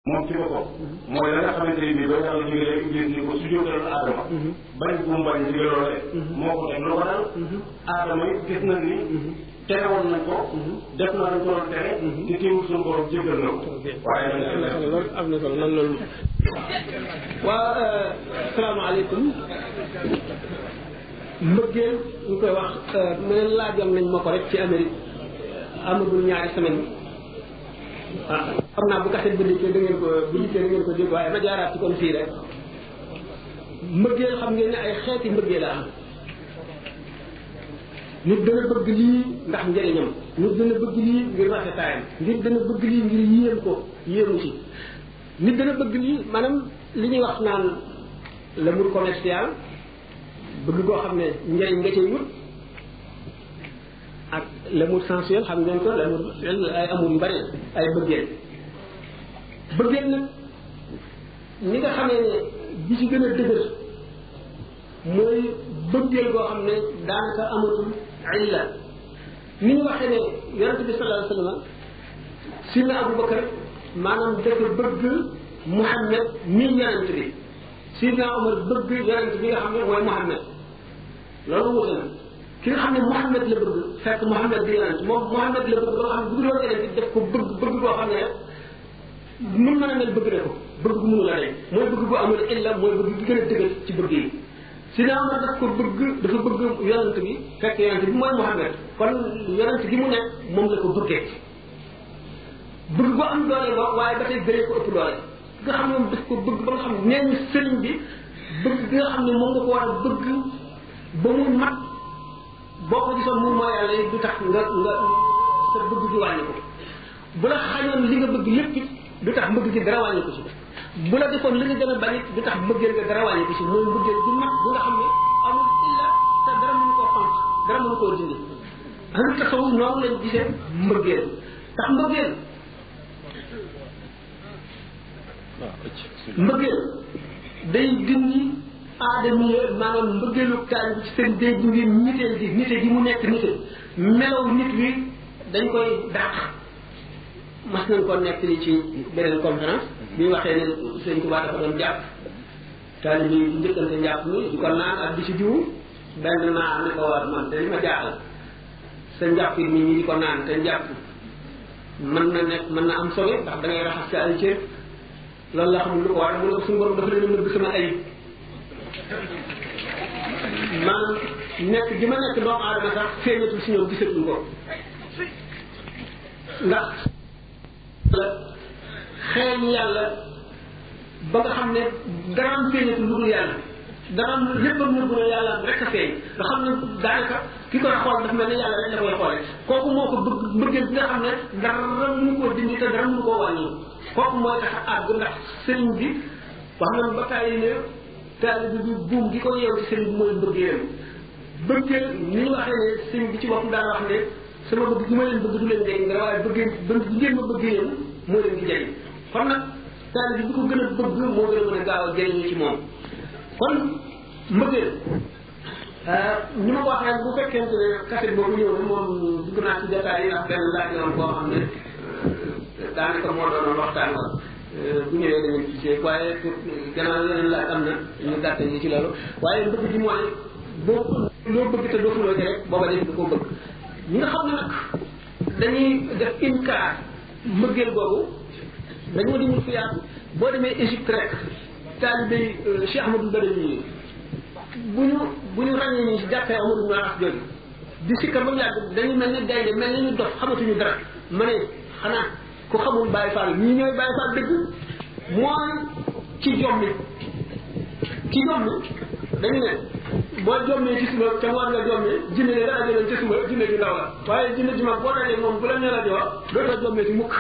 moom ci boppam mooy la nga xamante ne bii ba yàlla digalee iblis ni ko sujjóotal aadama bañ bu mu bañ digal loolee moo ko def lu ko dal aadama it gis nañ ni tere woon nañ ko def na lañ ko doon tere te teewul suñu borom jéggal na ko waaye nag am na solo lool am na solo nan loolu waa salaamaaleykum mbëggeel ñu koy wax mu ne laajoon nañ ma ko rek ci Amérique amagul ñaari semaine ah xam naa bu kaset bi dikkee da ngeen ko bu dikkee da ngeen ko dégg waaye ma jaaraat ci kon fii rek mbëggeel xam ngeen ne ay xeeti mbëggeel la am nit dana bëgg lii ndax njëriñam nit dana bëgg lii ngir rafetaayam nit dana bëgg lii ngir yéem ko yéemu ci nit dana bëgg lii maanaam li ñuy wax naan l'amour commercial bëgg koo xam ne njëriñ nga cay wut ak l'amour sensuel xam ngeen ko l'amour ay amour yu bari ay bëggeel bëggeel nag ni nga xamee ne bi ci gën a dëgër mooy bëggeel goo xam ne daanaka amatul illa ni ñu waxee ne yonente bi sallallahu alayhi wasallam sidna Abubakar maanaam dafa bëgg Muhammad mi yonente bi sidna Omar bëgg yonente bi nga xam ne mooy Muhammad loolu wute na ki nga xam ne Muhammad la bëgg fekk Muhammad di yonente moom Muhammad la bëgg ba nga xam ne bu doon yonente def ko bëgg bëgg boo xam ne mun mën a mel bëgg na ko bëgg bu mënu la rek mooy bëgg bu amul illa mooy bëgg gi gën a dëgër ci bëgg yi sidna Omar daf ko bëgg dafa bëgg yonent bi fekk yonent bi mooy Muhammad kon yonent gi mu nekk moom la ko bëggee bëgg bu am doole ba waaye ba tey gëree ko ëpp doole nga xam ne moom daf ko bëgg ba nga xam ne nee ñu sëriñ bi bëgg gi nga xam ne moom nga ko war a bëgg ba mu mat boo ko gisoon mun mooy yàlla du tax nga nga sa bëgg gi wàññi ko bu la xañoon li nga bëgg lépp it du tax mbëgg gi dara wàññi ko ci bu la defoon li nga gën a bañ it du tax mbëggeel nga dara wàññi ko ci mooy mbëggeel bu mat bu nga xam ne amul illa te dara mënu koo xont dara mënu koo dindi ahlu tasawuf noonu lañ gisee mbëggeel tax mbëggeel mbëggeel day dindi aadami maanaam mbëggeelu taal bi ci seen day dindi niteel gi nite gi mu nekk nite melaw nit wi dañ koy dàq mas nañ ko nekk li ci beneen conférence bi waxee ne sëñ Tuubaa dafa doon jàpp taalibe yi di njëkkante njàpp mi di ko naan ak di ci diwu benn naa ne ko war man te li ma jaaxal sa njàpp mi ñi di ko naan te njàpp mën na nekk mën na am sobe ndax da ngay raxas sa ay cër loolu la xamul lu ko war mu ne ko suñu borom dafa leen a nëbb sama ayib maanaam nekk gi ma nekk doomu aadama sax feeñatul si ñoom gisatuñ ko ndax xeeñ yàlla ba nga xam ne daraam feeñatu lu dul yàlla daraam léppam nëbbu na yàlla rek a feeñ nga xam ne daanaka ki koy xool dafa mel ne yàlla rek la koy xoole kooku moo ko bëgg bëggeel bi nga xam ne dara mënu koo dindi te dara mënu koo wàññi kooku mooy tax a àgg ndax sëriñ bi wax na ba tàyyi ne taalibe bi buum gi ko yeew ci sëriñ bi mooy mbëggeelam bëggeel ni ñu waxee ne sëriñ bi ci boppam daan wax ne sama bëgg gi ma leen bëgg du leen jëriñ dara waaye bëggee bëgg gi ngeen ma bëgg yéen moo leen di jëriñ kon nag taalibe bi ko gën a bëgg moo gën a mën a gaaw a jëriñu ci moom kon mbëggeel ni ma ko waxee bu fekkente ne kaset boobu ñëw na moom dugg naa ci jotaay yi ndax benn laaj yoon boo xam ne daanaka moo doonoon waxtaan wa bu ñëwee da ngeen gisee waaye pour gannaaw yeneen laaj am na ñu gàtte ñi ci loolu waaye mbëgg gi mooy boo loo bëgg te dootuloo ci rek booba def du ko bëgg ñi nga xam ne nag dañuy def inkaar mbëggeel boobu dañoo dimul fi yaatu boo demee Égypte rek taalibe Cheikh Ahmadou Badawi yi bu ñu bu ñu ràññee ni si jàppee Amadou ibn Aras jooju di sikkar ba mu yàgg dañu mel ne gaynde mel ne ñu dof xamatuñu dara ma ne xanaa ku xamul Baye Fall ñii ñooy Baye Fall dëgg mooy ci jommi ci jommi dañu ne boo jommee ci suba te war nga jommee jinne ne dara jëloon ci suba jinne ju ndaw la waaye jinne ju mag boo dajee moom bu la nee la di wax dootoo jommee ci mukk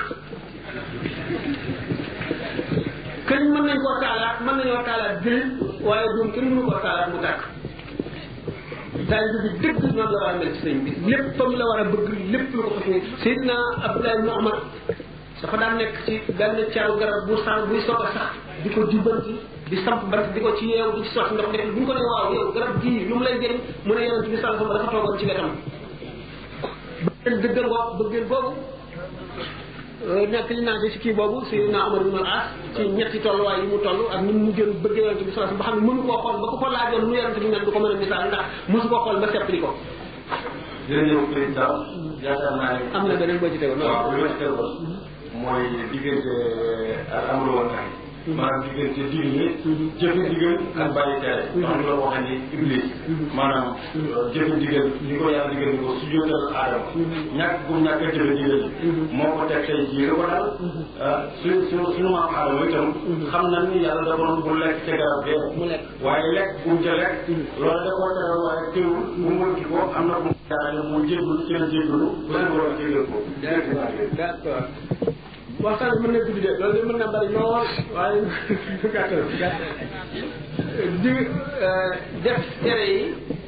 këñ mën nañ koo taalaat mën nañoo taalaat jël waaye doom kenn mënu koo taalaat mu tàkk taalibe bi dëgg noonu la war a mel ci sëñ bi léppam la war a bëgg lépp lu ko fas ni Seydina Abdoulaye ibn Omar dafa daan nekk ci benn caru garab bu sax buy soog a sax di ko jubbanti di samp bant di ko ci yeew di ci sotti ndox def bu ñu ko nee waaw yow garab gii lu mu lay jëriñ mu ne yonent bi sallallahu alayhi wasallam dafa toogoon ci wetam bëggeel dëggal boobu bëggeel boobu nekk li naa ci kii boobu Seydina Omar ibn al-As ci ñetti tolluwaay yi mu toll ak ni mu gën bëgg yonente bi sallallahu alayhi wasallam ba xam ne mënu koo xool ba ko ko laajoon nu yonente bi mel du ko mën a misaal ndax mosu koo xool ba seppli ko jërëjëf président yaakaar naa ne am na beneen boo ci tegoon waaw li ma ci tegoon mooy diggante ak amul woon tax maanaam diggante diine yi jëfe ndigal ak bàyyi tere ndax ñu doon waxee ni iblis maanaam jëfe ndigal ni ko yàlla digal ni ko sujjóotal aadama ñàkk bu ñàkk a jëfe ndigal yi moo ko teg tey jii ko daal su su suñu maam aadama itam xam na ni yàlla da doon bu lekk ca garab bee mu lekk waaye lekk bu mu ca lekk loolu da koo teral waaye teewul bu mu wënki ko am na bu mu jaarale mu jéggul ci la jéggulu ba su borom jégal ko d'accord waxtaan bi mën na guddi de loolu de mën na bari lool waaye gàttal gàttal di def tere yi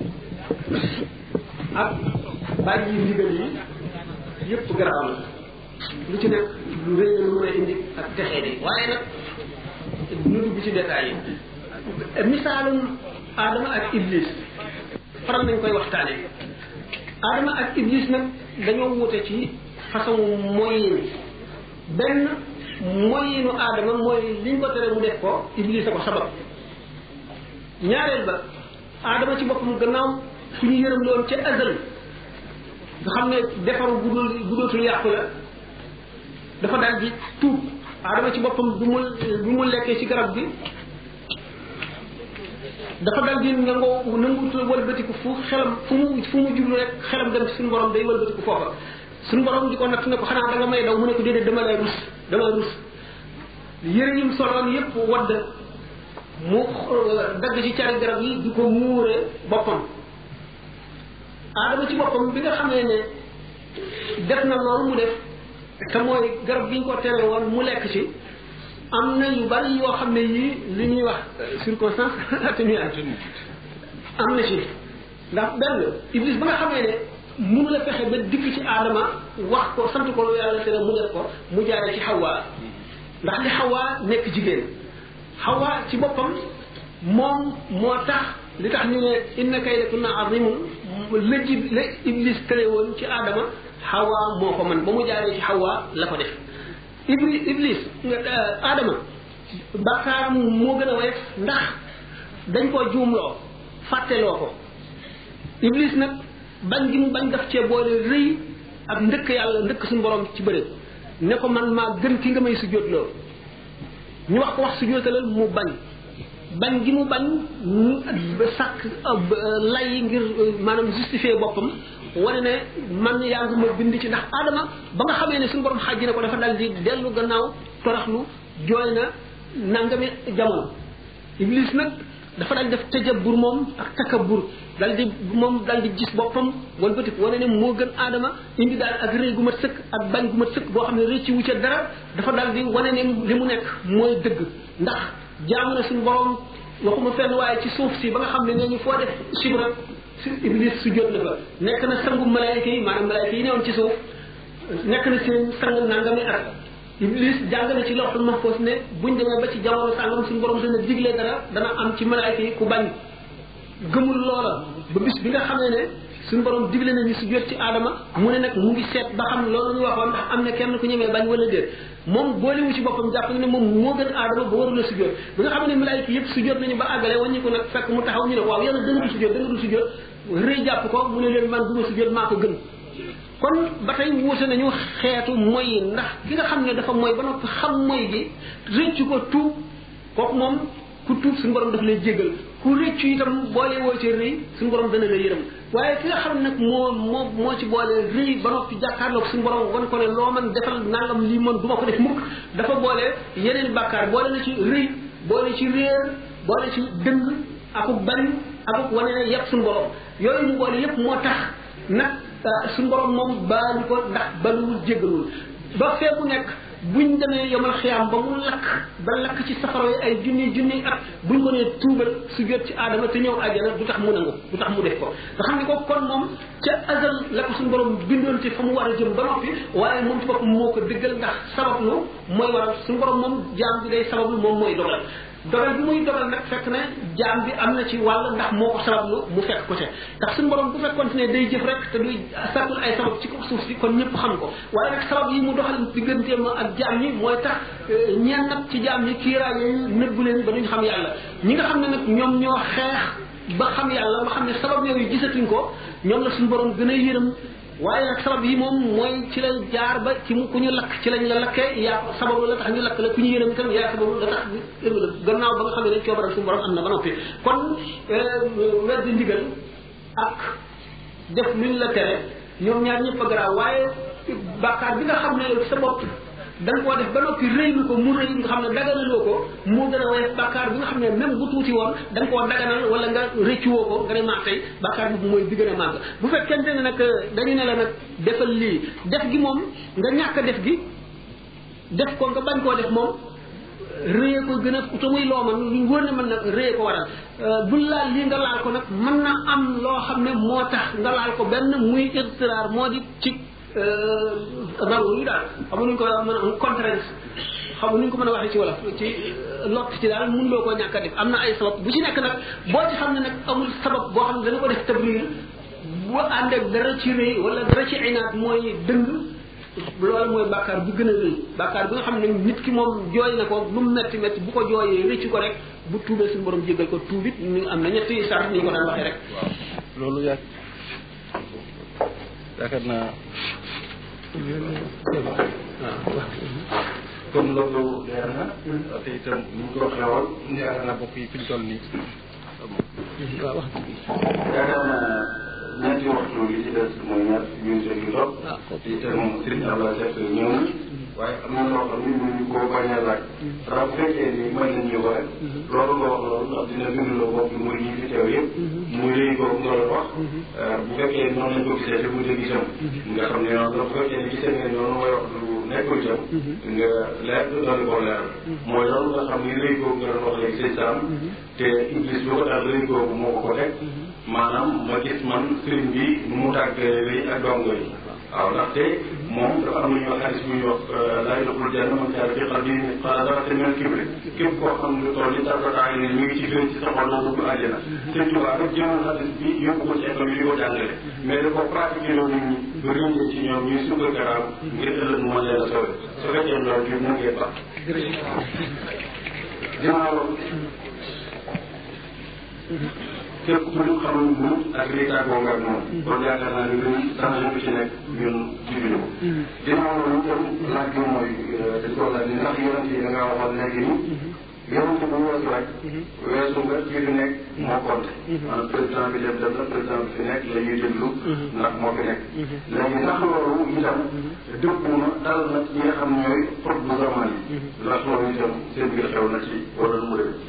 ak bàyyi yi ndigal yi yëpp garaaw la lu ci nekk lu rëy la lu mën a indi ak texee di waaye nag nu dugg ci détails yi misaalum Adama ak Iblis faral nañ koy waxtaane Adama ak Iblis nag dañoo wute ci façon moyen benn moyinu aadama mooy liñ ko tere mu def ko iblis a ko sabab ñaareel ba aadama ci boppam gannaaw ku ñu yërëm loon ca azal nga xam ne defaru bu dul bu dootul yàqu la dafa daal di tuub aadama ci boppam bu mu bu mu lekkee ci garab gi dafa dal di nangoo nangu wëlbatiku fu xelam fu mu fu mu jublu rek xelam dem suñu borom day wëlbatiku foofa suñu borom di ko natt ne ko xanaa da nga may daw mu ne ko déedéet dama lay rus dama rus yëre yim soloon yépp wadd mu dagg ci cari garab yi di ko muure boppam aadama ci boppam bi nga xamee ne def na loolu mu def te mooy garab bi ñu ko tere woon mu lekk ci am na yu bari yoo xam ne yii li ñuy wax circonstance atténuante am na ci ndax benn iblis ba nga xamee ne mënu la fexe ba dikk ci aadama wax ko sant ko lu yàlla tere mu def ko mu jaare ci xawaa ndax li xawaa nekk jigéen xawaa ci boppam moom moo tax li tax ñu ne inna kaydakunna azimun la ji la iblis tële woon ci aadama xawaa moo ko man ba mu jaaree ci xawaa la ko def iblis iblis aadama bakkaaram moo gën a woyof ndax dañ koo juumloo fàtteloo ko iblis nag bañ gi mu bañ daf cee boole rëy ak ndëkk yàlla ndëkk suñu borom ci bëre ne ko man maa gën ki nga may sujjóotloo ñu wax ko wax sujjóotalal mu bañ bañ gi mu bañ ba sàkk lay ngir maanaam justifier boppam wane ne man yaa ngi ma bind ci ndax aadama ba nga xamee ne suñu borom xàjji na ko dafa dal di dellu gannaaw toraxlu jooy na nangami jamono iblis nag dafa dal def tajabur moom ak takabur dal di moom dal di gis boppam walbatiku wane ne moo gën aadama indi daal ak rëy gu mat sëkk ak bañ gu mat sëkk boo xam ne rëcci wu ca dara dafa dal di wane ne li mu nekk mooy dëgg ndax jaamu na suñu borom waxuma fenn waaye ci suuf si ba nga xam ne nee ñu foo def sibra si iblis su jot na fa nekk na sangu malaayika yi maanaam malaayika yi newoon ci suuf nekk na seen sang nangami at iblis jàng na ci lawxul mahfuz ne buñ demee ba ci jamono sàngam suñu borom dana digle dara dana am ci malaayika yi ku bañ gëmul loola ba bis bi nga xamee ne suñu borom digle na ñu su jot ci aadama mu ne nag mu ngi seet ba xam loolu ñu waxoon ndax am na kenn ku ñemee bañ wala déet moom boolewu ci boppam jàpp na ne moom moo gën aadama ba warul a su jot bi nga xam ne malaayika yëpp su jot nañu ba àggale wàññi ko nag fekk mu taxaw ñu ne waaw yàlla da nga du su jot da nga du su jot rëy jàpp ko mu ne leen man du ma su jot maa ko gën kon ba tey wuute nañu xeetu moy ndax ki nga xam ne dafa moy ba noppi xam moy gi rëccu ko tuub kooku moom ku tuub suñu borom daf lay jéggal ku rëccu itam boole woo ci rëy suñu borom dana la yërëm waaye ki nga xam nag moo moo moo ci boole rëy ba noppi jàkkaarloog suñu borom wan ko ne loo man defal nangam lii man du ma ko def mukk dafa boole yeneen bàkkaar boole na ci rëy boole ci réer boole ci dëng akuk bañ akuk wane ne yëpp suñu borom yooyu mu boole yëpp moo tax nag suñu borom moom baalu ko ndax baluwul jéggalul ba fee mu nekk buñ demee yomal xiyaam ba mu lakk ba lakk ci safara yi ay junni junni at buñ ko nee tuubal su jot ci aadama te ñëw àjjana du tax mu nangu du tax mu def ko nga xam ne ko kon moom ca azal la ko suñu borom bindoon te fa mu war a jëm ba noppi waaye moom ci boppam moo ko dëggal ndax sabablu mooy waral suñu borom moom jaam bi day sabablu moom mooy dogal dogal bi muy dogal nag fekk ne jaam bi am na ci wàll ndax moo ko sabablu mu fekk ko ca ndax suñu borom bu fekkoon ne day jëf rek te duy sàkkul ay sabab ci ko suuf si kon ñëpp xam ko waaye nag sabab yi mu doxal digganteem ak jaam ñi mooy tax ñeen nag ci jaam ñi kiiraay yooyu nëbbu leen ba duñ xam yàlla ñi nga xam ne nag ñoom ñoo xeex ba xam yàlla ba xam ne sabab yooyu gisatuñ ko ñoom la suñu borom gën a yërëm waaye nag sabab yi moom mooy ci la jaar ba ci mu ku ñu lakk ci lañ la lakkee yaa sababu la tax ñu lakk la ku ñu yërëm itam yaa sababu la tax gannaaw ba nga xam ne ne coobaral suñu borom am na ba noppi kon weddi ndigal ak def luñ la tere ñoom ñaar ñëpp a garaaw waaye bàkkaar bi nga xam ne sa bopp da nga koo def ba noppi rëylu ko mu rëy nga xam ne daganaloo ko moo gën a woyof bàkkaar bi nga xam ne même bu tuuti woon da nga koo daganal wala nga rëccuwoo ko nga ne maa tey bàkkaar bi mooy bi gën a màgg bu fekkente ne nag dañu ne la nag defal lii def gi moom nga ñàkk def gi def ko nga bañ koo def moom rëye ko gën a te muy loo man lu wóor ne mën na rëye ko waral bul laal lii nga laal ko nag mën na am loo xam ne moo tax nga laal ko benn muy irtiraar moo di ci naru yu daal xam nuñ ko mën a contrainte xam nuñ ko mën a waxee ci wolof ci lott ci daal mun loo koo ñàkk a def am na ay sabab bu ci nekk nag boo ci xam ne nag amul sabab boo xam ne dana ko def tabriir bu ànd ak dara ci rëy wala dara ci inaat mooy dëng loolu mooy bàkkaar bi gën a rëy bàkkaar bi nga xam ne nit ki moom jooy na ko lu mu metti metti bu ko jooyee rëcc ko rek bu tuubee suñu borom jéggal ko tuubit ñu am na ñetti sart ni ñu ko daan waxee rek loolu yaa yaakaar naa kon loolu leer na te itam ni ñu ko waxee woon yaakaar naa bokk yi fi ñu toll nii waaw wax yaakaar naa ñeenti waxtu li ci des mooy ñaar minute yu topp te itam Serigne Abdoulaye Seck ñëw na waaye am na loo xam ne mënuñu koo bañ a laaj ndax bu fekkee ni mën nañ ñu ko rek loolu nga wax loolu ndax dina bindloo bopp muy ñi fi teew yëpp muy léegi boobu nga doon wax bu fekkee noonu lañ ko gisee te mu dégg itam nga xam ne noonu bu fekkee ni gisee ngeen noonu mooy wax lu nekkul itam nga leer doon koo leer mooy loolu nga xam ni léegi boobu nga doon wax léegi sëñ Sam te Iblis lu ko daal léegi boobu moo ko ko teg maanaam ma gis man sëriñ bi nu mu tàggee lay ak dongo yi waaw ndaxte moom dafa am lu ñuy wax xadis bu ñuy wax laa yadxulul janna man kaana fii qalbihi mithqaala darratin min kibri képp koo xam lu toll ni tarfataay ni mi ngi ci gën ci sa xol na dugg àjjana sëñ Tuubaa rek jëloon xadis bi yóbbu ko ci école yi di ko jàngale mais da ko pratiqué loo nit ñi ba rëññee ci ñoom ñuy sukk karaam ngir ëllëg mu mën leen a sauvé su fekkee loolu bi mu ngeen baax ginnaaw képp ku ñu xamul mu ak lii tàggoo nga ak moom. kon yaakaar naa ne luy changé bu ci nekk ñun jiwuñu ko. ginnaaw loolu itam laaj bi mooy dañ ko laaj ni ndax yonent yi da ngaa waxoon léegi ni. yonent bu weesu rek. weesu nga ci fi nekk moo compté. maanaam président bi dem dem na président bi fi nekk la ñuy déglu. ndax moo fi nekk. léegi ndax loolu itam dëppu na dal na ñi nga xam ñooy xut bu zaman yi. ndax loolu itam seen biir xew na ci wala nu mu demee.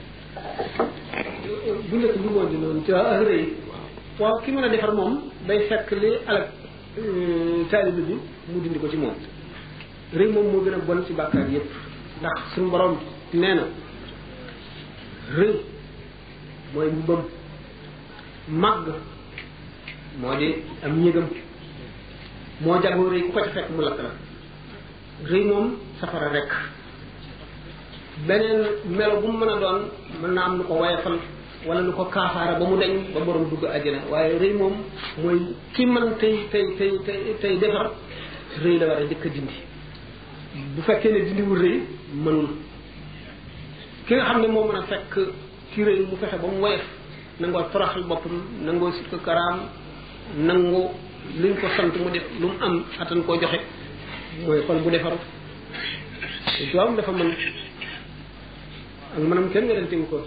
bu nekk bi moo di noonu ci ak rëy waaw ki mën a defar moom day fekk li alak taalibe bi mu dindi ko ci moom rëy moom moo gën a bon ci bàkkaar yépp ndax suñu borom nee na rëy mooy mbubbam màgg moo di am ñëgam moo jagoo rëy ku ko ci fekk mu lakk la rëy moom safara rekk beneen melo bu mu mën a doon mën naa am lu ko wayafal wala lu ko kaafaara ba mu deñ ba borom dugg àjjana waaye rëy moom mooy ki mën tey tey tey tey tey defar rëy la war a njëkk a dindi bu fekkee ne dindiwul rëy mënul ki nga xam ne moo mën a fekk ki rëy mu fexe ba mu woyof nangoo toroxal boppam nangoo sikk karaam nangoo liñ ko sant mu def lu mu am attan koo joxe mooy xol bu defaru doom dafa mën ak manam kenn werantewu ko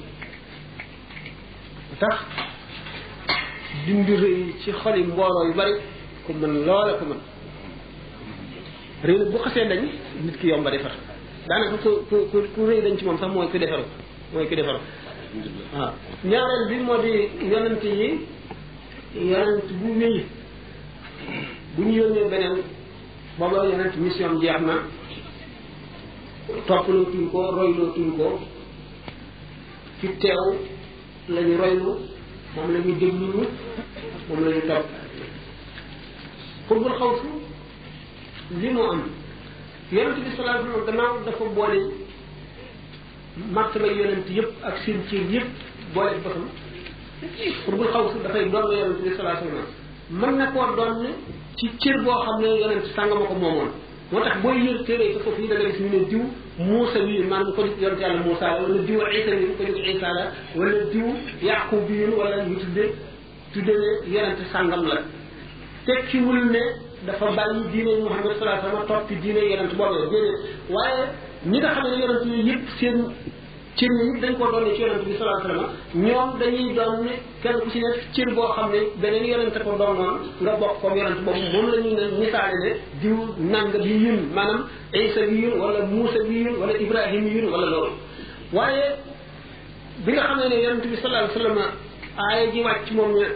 tax dindi rëy ci xoli mbooloo yu bari ku mën loola ko mën rëy nag bu xasee dañ nit ki yomba defar daanaka ku ku ku ku rëy dañ ci moom sax mooy ku defaru mooy ku defaru waaw ñaareel bi moo di yonent yi yonent bu wéy bu ñu yónnee beneen booba yonent mission jeex na toppaloo tuñ ko royloo tuñ ko fi teew la ñu roylu moom la ñu déglu moom la ñu topp xubbul xaw su li moo am yonente bi sallallahu alayhi wasallam gannaaw dafa boole martaba yonent yëpp ak seen cër yëpp boole boppam xurbul xaw si dafay doon la yonent bi salaa sallam mën na koo doon ci cër boo xam ne yonent sàngama ko moomoon moo tax booy yër téere yi foofu yi da nga gis ñu ne diw Muusa wi maanaam ko jóg yonent yàlla Muusa la wala diw Isa wi ko jóg Isa la wala diw Yaqub bi wala ñu tudde tudde ne yonent sàngam la tekkiwul ne dafa bàyyi diine Muhammad salaa sallam toppi diine yonent boobee déedéet waaye ñi nga xam ne yonent yooyu yëpp seen cër yi dañ koo doon ci yonent bi salaa sallam ñoom dañuy doon ne kenn ku ci nekk cër boo xam ne beneen yonent ko doon noonu nga bokk comme yonent boobu moom la ñuy ne misaale ne diw nanga bi yun maanaam Isa bi yun wala Muusa bi yun wala Ibrahima yun wala loolu waaye bi nga xam ne ne yonent bi salaa sallam aaya ji wàcc moom ne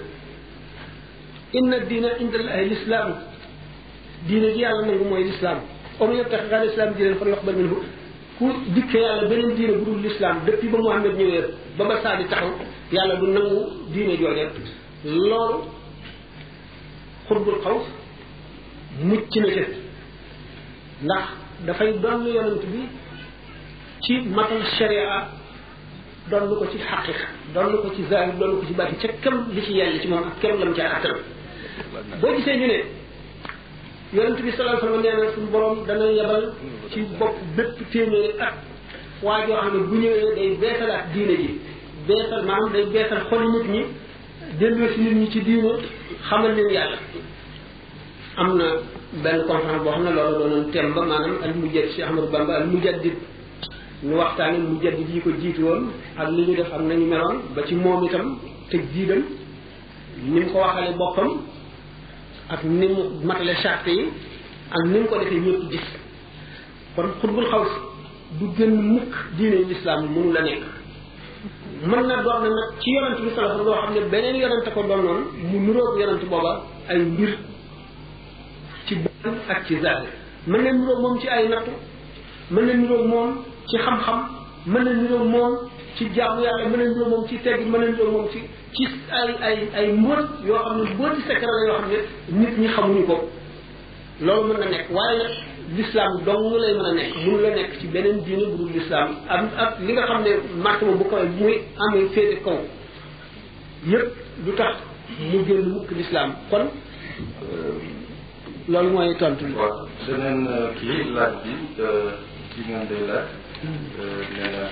inna diina inda allahi lislaam diine ji yàlla nangu mooy lislaam om yebtax gal islam diine fan yox ba minhu ku dikke yàlla beneen diine bu dul l'islam depuis ba Muhammad ñëwee ba ba saa di taxaw yàlla du nangu diine jooje loolu xurbul xaw mucc na ca ndax dafay doon yonent bi ci matal sharia doon ko ci xaqiqa doon ko ci zahir doon ko ci baati ca kem li ci yàlla ci moom ak kem lam ca attal boo gisee ñu ne yonent bi sallallahu alayhi wasallam nee na suñu borom dana yebal ci bopp bépp téeméeri at waa joo xam ne bu ñëwee day beesalaat diine ji beesal maanaam day beesal xoli nit ñi delloo si nit ñi ci diine xamal leen yàlla am na benn conférence boo xam ne loolu doonoon thème ba maanaam al mujaddid Cheikh Ahmadou Bamba al mujaddid ñu waxtaane mujaddid yi ko jiitu woon ak li ñu def am nañu meloon ba ci moom itam tëj jiidam ni mu ko waxale boppam ak ni mu matale charte yi ak ni mu ko defee ñëpp gis kon xutbul xaw du gën mukk diine lislaam mënu la nekk mën na doon na nag ci yonent bi sallallahu loo xam ne beneen yonent ko doon noonu mu nuróog yonent booba ay mbir ci bon ak ci zahir mën na nuróog moom ci ay nattu mën na nuróog moom ci xam-xam mën na nuróog moom ci jaamu yàlla mën na nuróog moom ci tegg mën na nuróog moom ci ci ay ay ay mbóot yoo xam ne mbóoti secret la yoo xam ne nit ñi xamuñu ko loolu mën na nekk waaye nag l'islam dong lay mën a nekk mënu la nekk ci beneen diine bu dul l'islam am ak li nga xam ne martaba bu koy muy amee féete kaw yépp du tax mu génn mukk l'islam kon loolu mooy tontu li waaw beneen kii laaj bi kii moom day laaj nee na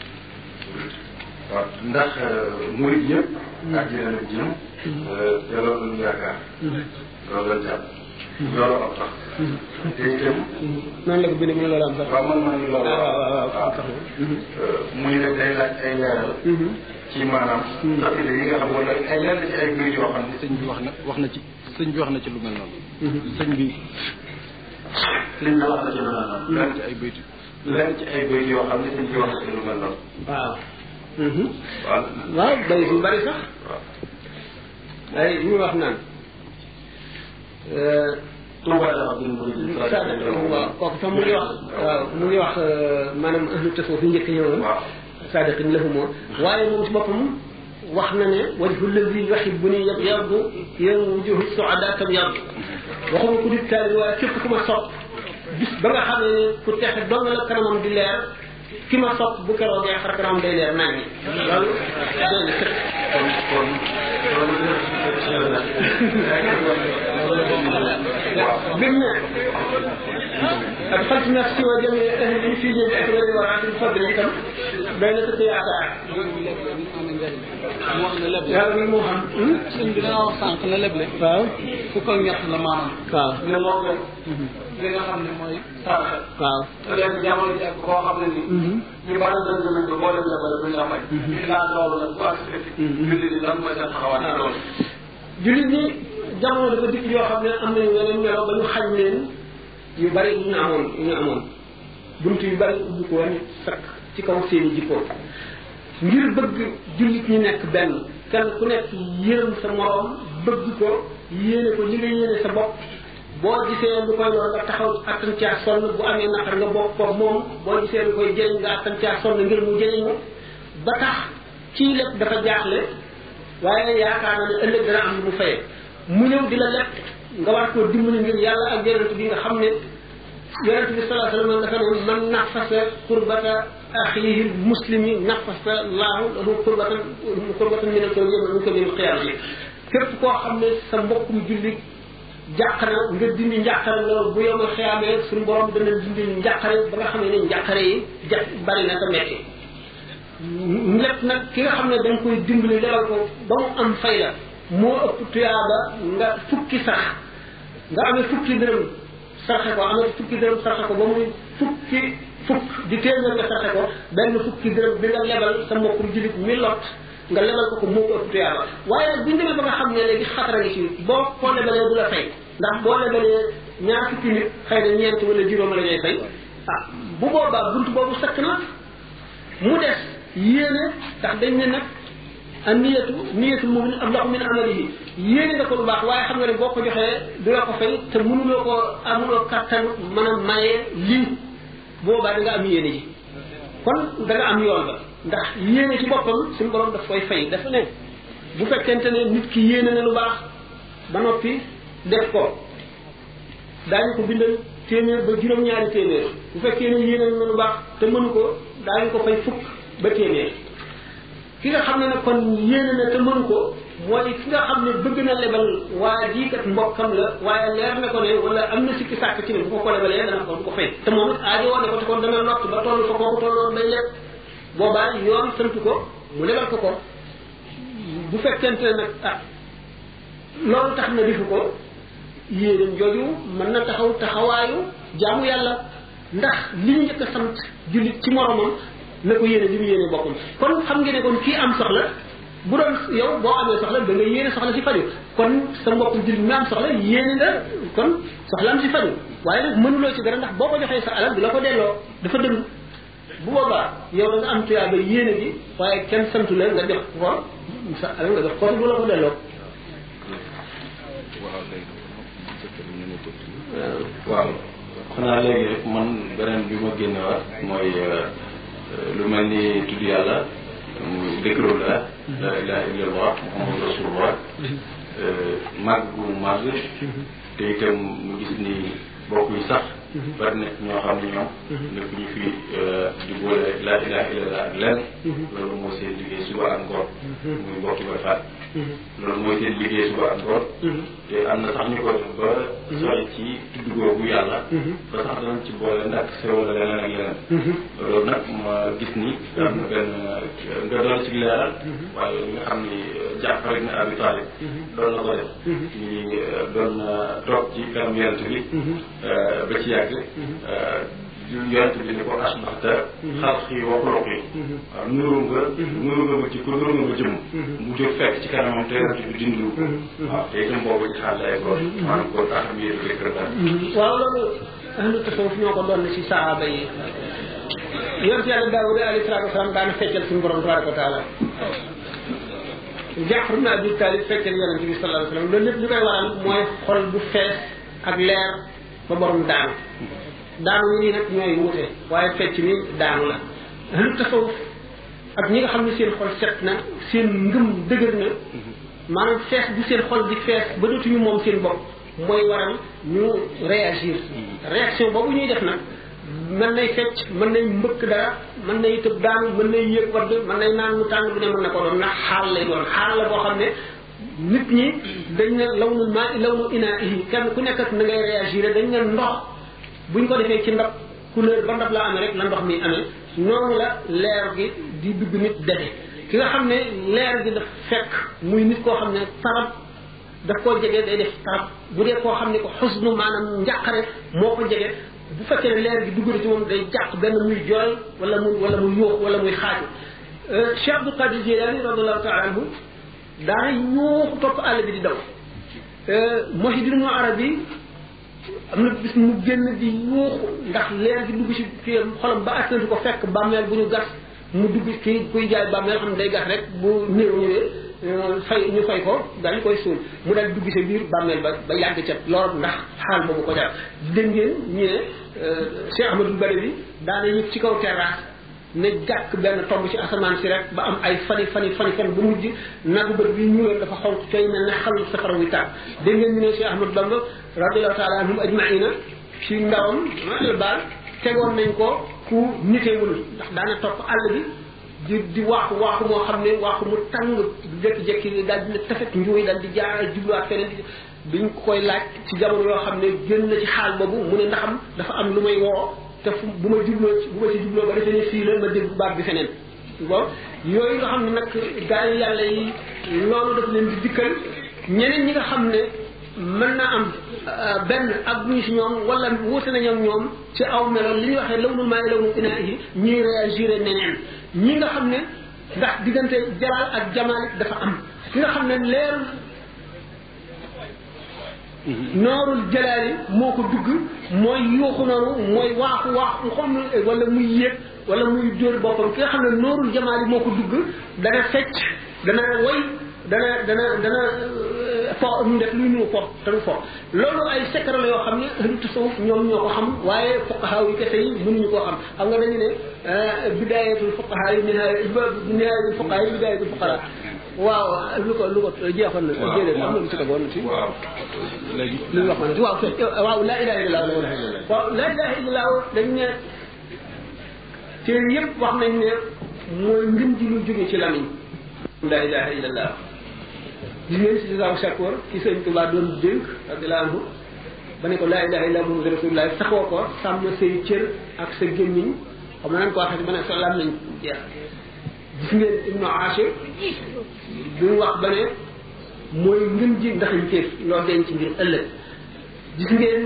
waaw ndax murid yëpp àjjana la jëm te loolu lañu yaakaar loolu lañ jàpp loolu am tax te itam noonu la ko bindee mu ne loolu am sax waaw man maa ngi loolu waaw waaw waaw waaw tax muy ne day laaj ay leeral ci maanaam xasida yi nga xam wala ay lenn ci ay mbir yoo xam ne sëñ bi wax na wax na ci sëñ bi wax na ci lu mel noonu sëñ bi sëñ bi wax na ci lu mel noonu lenn ci ay bayti lenn ci ay mbir yoo xam ne sëñ bi wax na ci lu mel noonu waaw waaw waaw bay su bari sax waaw ay ñu wax naan Touba dafa gën a sada waaw kooku sax mu ngi wax waaw mu ngi wax maanaam ahlu tasawuf yi njëkk ñëwoon waaw sadiqin lahumoo waaye moom ci boppam wax na ne wajhu lazi yuhibbuni yabyadu yéen wujuhu suada tabyadu waxuma ku di taali waaye képp ku ma sopp bis ba nga xam ne ku texe dong la kanamam di leer ki ma sopp bu keroogee xar kanamam day leer nañ loolu doy na sëkk kon kon loolu waaw bim ne adxaltu nafsi wa jamii ahli fii jënd ak wéri war atil fadli itam doy na sëkk yaakaar mu wax ne leble yàlla mi moo xam sëñ bi danga wax sànq ne leble waaw fukk ak ñett la maanaam waaw ne moo gën li nga xam ne mooy saraxe waaw te léegi jamono ji ak koo xam ne ni ñu bari dañ nañ ko boo leen lebal duñ la fay laa loolu nag bu accepté julli ni lan mooy seen taxawaat ci loolu jullit ñi jamono dafa dikk yoo xam ne am nañu yeneen melo ba ñu xañ leen yu bari yu ñu amoon yu ñu amoon bunt yu bari ubbi ko woon sakk ci kaw seeni jikko ngir bëgg jullit ñi nekk benn kenn ku nekk yërëm sa moroom bëgg ko yéene ko li nga yéene sa bopp boo gisee lu koy lor nga taxaw attan caa sonn bu amee naqar nga bokk ko moom boo gisee lu koy jëriñ nga attan caa sonn ngir mu jëriñu ba tax kii lépp dafa jaaxle waaye yaakaar na ne ëllëg dana am lu mu fayee mu ñëw di la lépp nga war koo dimbali ngir yàlla ak yonent bi nga xam ne yonent bi sallallahu alayhi wasallam dafa ne man nafasa kurbata axihi muslimi nafasa laahu lahu qurbatan qurbatan min al-kawni min ko min qiyaamati képp koo xam ne sa mbokkum jullit jàq na nga dindi njàqare loolu bu yomal xiyaamee suñu borom dana dindi njàqare ba nga xam ne njàqare yi ja bari na te metti lépp nag ki nga xam ne dañ koy dimbali lebal ko ba mu am fay la moo ëpp tuyaaba nga fukki sax nga amee fukki dërëm sarxe ko amee fukki dërëm sarxe ko ba muy fukki fukk di téeméer nga sarxe ko benn fukki dërëm bi nga lebal sa mbokkum jullit mi lot nga lebal ko ko moo ko ëpp tuyaaba waaye bu ñu demee ba nga xam ne léegi xatara ngi ci boo ko lebalee du la fay ndax boo lebalee ñaar fukki nit xëy na ñeent wala juróom la ñuy fay ah bu boobaa bunt boobu sakk na mu des yéene ndax dañ ne nag a niyatu niyatul mu'min ablahu min amalihi yéene nga ko lu baax waaye xam nga ne boo ko joxee du la ko fay te mënuloo ko amuloo kattan mën a maye lii boobaa da nga am yéene ji kon da nga am yoon ba ndax yéene ci boppam suñu borom daf koy fay dafa ne bu fekkente ne nit ki yéene na lu baax ba noppi def ko daañu ko bindal téeméer ba juróom-ñaari téeméer bu fekkee ne yéene na lu baax te mënu ko daañu ko fay fukk ba téeméer ki nga xam ne nag kon yéene na te mënu ko mooy ki nga xam ne bëgg na lebal waa jii kat mbokkam la waaye leer na ko ne wala am na sikki sàkk ci ne bu ko ko lebalee dana ko du ko fay te moom it aajo woon ne ko te kon dana lott ba toll fa kooku tolloon bay leb boobaa yoon sant ko mu lebal ko ko bu fekkente ne nag ah loolu tax na defu ko yéenam jooju mën na taxaw taxawaayu jaamu yàlla ndax li ñu njëkk a sant jullit ci moromam na ko yéene li mu yéene boppam kon xam nga ne kon kii am soxla bu doon yow boo amee soxla da nga yéene soxla si faju kon sa mbokkum jullit mi am soxla yéene nga kon soxlaam si faju waaye nag mënuloo ci dara ndax boo ko joxee sa alal du la ko delloo dafa dëng bu boobaa yow da nga am tuyaa ba yéene gi waaye kenn santu la nga jox ko sa alal nga jox ko du la ko delloo waaw xanaa léegi rek man beneen bi ma génne waat mooy lu mel ni tudd yàlla muy dëkkëru la la ilaha illallah muhammadu rasulullah màgg gu màgg te itam mu gis ni bokk yi sax bari na ñoo xam ne ñoom nekk ñu fi di boole la ilaha illallah ak lenn loolu moo seen liggéey suba ak ngoon muy bokki ba faat loolu mooy seen liggéey suba ak ngoon te am na sax ñu ko def ba sooy ci tudd googu yàlla ba sax danañ ci boole ndax sew la leneen ak leneen loolu nag ma gis ni am na benn nga doon ci leeral waaye li nga xam ni Jaafar ibn Abi Talib doon na ko def ñi doon toog ci kanam yonent bi ba ci yàgg yonent bi ni ko asbaxta xalqi wa xuluqi waaw nuru nga nuru nga ma ci ko nuru nga ma jëm mu jóg fekk ci kanamam te yonent bi dindiwu ko waaw te itam boobu ci xaal lay ko maanaam ko tax mi yëru rek daal waaw loolu ahlu tasawuf ñoo ko doon ci sahaaba yi yonent yàlla daawuda alayhi salaatu wasalaam daana feccal suñu borom tabaraka wa taala Jaafar ibn Abi Talib feccal yonent bi sallallahu alayhi wasallam loolu lépp li koy waral mooy xol bu fees ak leer ba borom daanu daanu ñi nag ñooy wute waaye fecc mi daanu la ahlu tasawuf ak ñi nga xam ne seen xol set na seen ngëm dëgër na maanaam fees bu seen xol di fees ba dootuñu moom seen bopp mooy waral ñu réagir réaction boobu ñuy def nag mën nay fecc mën nay mbëkk dara mën nay tëb daanu mën nay yëg wadd mën nay naan mu tàng bu ne mën na ko doon ndax xaal lay doon xaal la boo xam ne nit ñi dañ ne law nu maa law nu inaa ihi kenn ku nekk ak na ngay réagir dañ ne ndox buñ ko defee ci ndab couleur ba ndab la amee rek la ndox mi amee noonu la leer gi di dugg nit defe ki nga xam ne leer gi daf fekk muy nit koo xam ne tarab daf koo jege day def tarab bu dee koo xam ne ko xusnu maanaam njàqare moo ko jege bu fekkee ne leer gi dugg na ci moom day jàq benn muy jooy wala muy wala muy yuux wala muy xaaju Cheikh Abdul Qadir Jilani radiallahu taala anhu daana yuuxu topp àll bi di daw Muhyiddin Arabi am na bis mu génn di yuuxu ndax leer gi dugg ci kii xolam ba attantu ko fekk bàmmeel bu ñu gas mu dugg kii kuy jaay bàmmeel xam ne day gas rek bu néew ñëwee fay ñu fay ko daal di koy suul mu daal dugg sa biir bàmmeel ba ba yàgg ca loolu ndax xaal boobu ko jar dégg ngeen ñu ne Cheikh Ahmadou Bari bi daana yëg ci kaw terrasse ne jàkk benn tomb ci asamaan si rek ba am ay fani fani fani fan ba mujj nagu bët bi ñuuloon dafa xonq coy mel ne xal safara wi tàkk dégg ngeen ñu ne Cheikh Ahmadou Bamba radiallahu taala anhum ajmaina ci ndawam la baal tegoon nañ ko ku nitewul ndax daana topp àll bi di di waaxu waaxu moo xam ne waaxu mu tàng jékki-jékki daal dina tafet njuuy daal di jaar jubluwaat feneen biñ ko koy laaj ci jamono yoo xam ne génn na ci xaal boobu mu ne ndaxam dafa am lu may woo te fu bu ma jubloo ci bu ma ci jubloo ba defee ne fii la ma dégg baat bi feneen bon yooyu nga xam ne nag gaa yi yàlla yi loolu daf leen di dikkal ñeneen ñi nga xam ne mën na am benn ak buñu si ñoom wala wuute nañu ak ñoom ci aw melo li ñuy waxee lawnul maa ngi lawnul inaa yi ñuy réagir neneen ñi nga xam ne ndax diggante jalaal ak jamaal dafa am ki nga xam ne leerul noorul jalaali moo ko dugg mooy yuuxu noonu mooy waaxu waaxu xam wala muy yéeg wala muy dóor boppam ki nga xam ne noorul jamaali moo ko dugg dana fecc dana woy dana dana dana fo ñu def luy nuu fo te du fo loolu ay secret la yoo xam ne ahlu tasawuf ñoom ñoo ko xam waaye fuqahaa yi kese yi mënuñu koo xam xam nga dañu ne bidaayatul fuqahaa yi nihaayatul fuqahaa yi bidaayatul fuqaraa waaw lu ko lu ko jeexoon na déedéet am na lu ci tegoon ci waaw léegi lu ñu wax ma ne waaw fekk waaw laa ilaha illallah la wala waaw laa ilaha illallah dañ ne téere yëpp wax nañ ne mooy ngën ji lu jóge ci lamiñ laa ilaha illallah gis ngeen si saaw shakoor ki sëñ Tuubaa doon dénk radiyallahu anhu ba ne ko laa ilaha illallah muhammadu rasulullah saxoo ko sàmm say cër ak sa gémmiñ xam nga nan ko waxee ba ne sa lamiñ jeex gis ngeen ibnu Ashir bi mu wax ba ne mooy ngën ji ndax ñu teef loo denc ngir ëllëg gis ngeen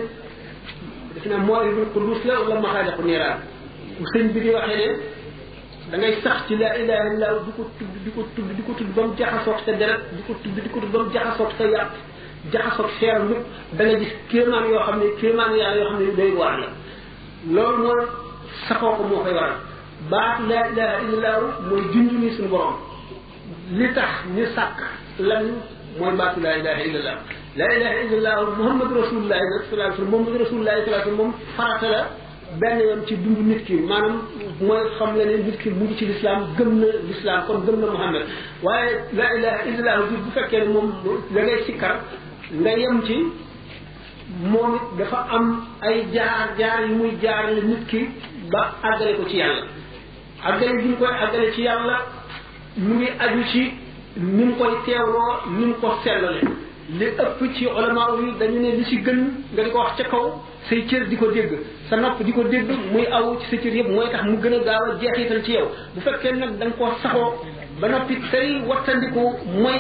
def na moo ibnu Qudus la wala maxaaliqu niiraan bu sëñ bi di waxee ne da ngay sax ci laa ilaha illallah di ko tudd di ko tudd di ko tudd ba mu jaxasoog sa deret di ko tudd di ko tudd ba mu jaxasoog sa yàpp jaxasoog seeram yëpp da nga gis kéemaan yoo xam ne kéemaan yàlla yoo xam ne day waar la loolu moo saxoo ko moo koy waral baat laa ilaha illallah mooy junj ni suñu borom li tax ñu sàkk lan mooy baatu laa ilaha illallah laa ilaha illallah muhammadu rasulullah nag sallallahu alayhi wasallam muhammadu rasulullah sallallahu alayhi wasallam moom farata la benn yoon ci dund nit ki maanaam mooy xam nga ne nit ki mu ngi ci lislaam gëm na lislaam kon gëm na muhammad waaye laa ilaha illallah bi bu fekkee ne moom da ngay sikkar nga yem ci moom it dafa am ay jaar jaar yu muy jaarale nit ki ba àggale ko ci yàlla àggale bi ñu koy àggale ci yàlla mu ngi aju ci ni mu koy teewloo ni mu ko sellale li ëpp ci ulama yi dañu ne li ci gën nga di ko wax ca kaw say cër di ko dégg sa nopp di ko dégg muy aw ci sa cër yëpp mooy tax mu gën a gaaw a jeexital ci yow bu fekkee nag da nga koo saxoo ba noppi tey wattandiku mooy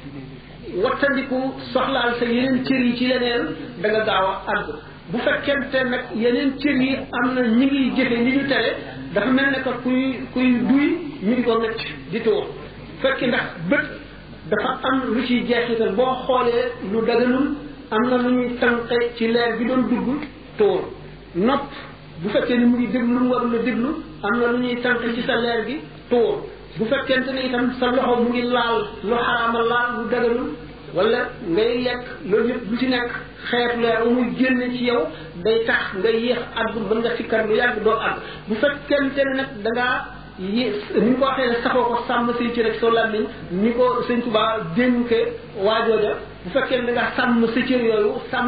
wattandiku soxlaal sa yeneen cër yi ci leneen da nga gaaw a àgg bu fekkente nag yeneen cër yi am na ñi ngi jëfe li ñu tere dafa mel ne que kuy kuy duy ñu di ko ngëcc di tuur fekki ndax bët dafa am lu ciy jeexital boo xoolee lu daganul am na lu ñuy tànqe ci leer bi doon dugg tuur nopp bu fekkee ni mu ngi déglu lu mu warul a déglu am na lu ñuy tànqe ci sa leer gi tuur bu fekkente ne itam sa loxo mu ngi laal lu xaraama laal lu daganul wala ngay lekk loolu yëpp lu ci nekk xeetu leer muy génne ci yow day tax nga yéex àgg mën nga sikkar lu yàgg doo àgg bu fekkente ne nag da ngaa yé ni ko waxee ne saxoo ko sàmm say ci rek soo làmmiñ ni ko sëñ Tuubaa dénke waajooja bu fekkee ne da ngaa sàmm sa cër yooyu sàmm